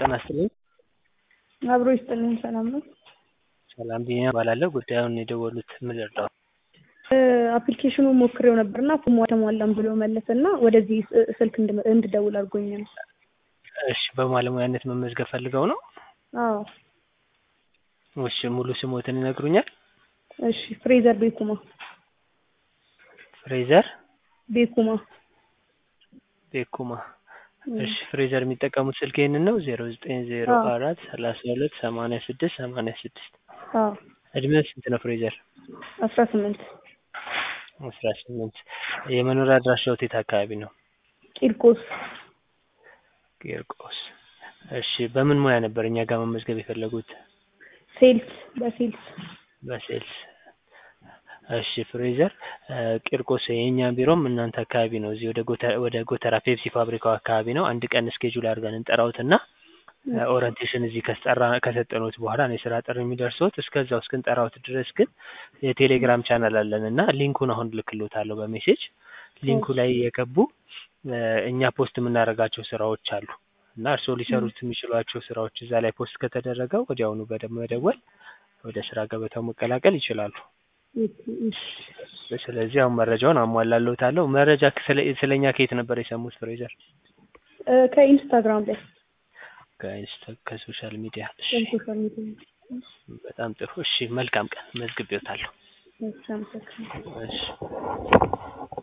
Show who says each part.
Speaker 1: ጤና ይስጥልኝ።
Speaker 2: አብሮ ይስጥልኝ። ሰላም ነው?
Speaker 1: ሰላም ቢኒያም እባላለሁ። ጉዳዩን የደወሉት ምን ልርዳው?
Speaker 2: አፕሊኬሽኑን ሞክሬው ነበርና ፎርሙ አልተሟላም ብሎ መለሰ እና ወደዚህ ስ- ስልክ እንድ- እንድደውል አድርጎኝ ነው።
Speaker 1: እሺ በባለሙያነት መመዝገብ ፈልገው ነው?
Speaker 2: አዎ።
Speaker 1: እሺ ሙሉ ስሞትን ይነግሩኛል?
Speaker 2: እሺ ፍሬዘር ቤኩማ
Speaker 1: ፍሬዘር
Speaker 2: ቤኩማ
Speaker 1: ቤኩማ። እሺ ፍሬዘር የሚጠቀሙት ስልክ ይህንን ነው? ዜሮ ዘጠኝ ዜሮ አራት ሰላሳ ሁለት ሰማንያ ስድስት ሰማንያ ስድስት
Speaker 2: አዎ
Speaker 1: እድሜው ስንት ነው ፍሬዘር?
Speaker 2: አስራ ስምንት
Speaker 1: አስራ ስምንት የመኖሪያ አድራሻዎት የት አካባቢ ነው?
Speaker 2: ቂርቆስ
Speaker 1: ቂርቆስ። እሺ በምን ሙያ ነበር እኛ ጋር መመዝገብ የፈለጉት?
Speaker 2: ሴልስ በሴልስ
Speaker 1: በሴልስ። እሺ ፍሬዘር ቂርቆስ የእኛ ቢሮም እናንተ አካባቢ ነው። እዚህ ወደ ጎተራ ወደ ጎተራ ፔፕሲ ፋብሪካው አካባቢ ነው። አንድ ቀን እስኬጁል አድርገን እንጠራውትና ኦሪንቴሽን እዚህ ከስጠራ ከሰጠኑት በኋላ ነው የስራ ጥሪ የሚደርሱት። እስከዛው እስክንጠራውት ድረስ ግን የቴሌግራም ቻናል አለን እና ሊንኩን አሁን ልክሎታለሁ በሜሴጅ ሊንኩ ላይ የገቡ እኛ ፖስት የምናደርጋቸው ስራዎች አሉ እና እርስዎ ሊሰሩት የሚችሏቸው ስራዎች እዛ ላይ ፖስት ከተደረገ ወዲያውኑ በደንብ መደወል ወደ ስራ ገበታው መቀላቀል ይችላሉ። ስለዚህ አሁን መረጃውን አሟላለሁታለሁ። መረጃ ስለ ስለኛ ከየት ነበር የሰሙት ፍሬዘር?
Speaker 2: ከኢንስታግራም ላይ
Speaker 1: ከኢንስታ ከሶሻል ሚዲያ። እሺ
Speaker 2: ከሶሻል ሚዲያ
Speaker 1: በጣም ጥሩ። እሺ መልካም ቀን። መዝግቤዎታለሁ።
Speaker 2: እሺ አመሰግናለሁ።
Speaker 1: እሺ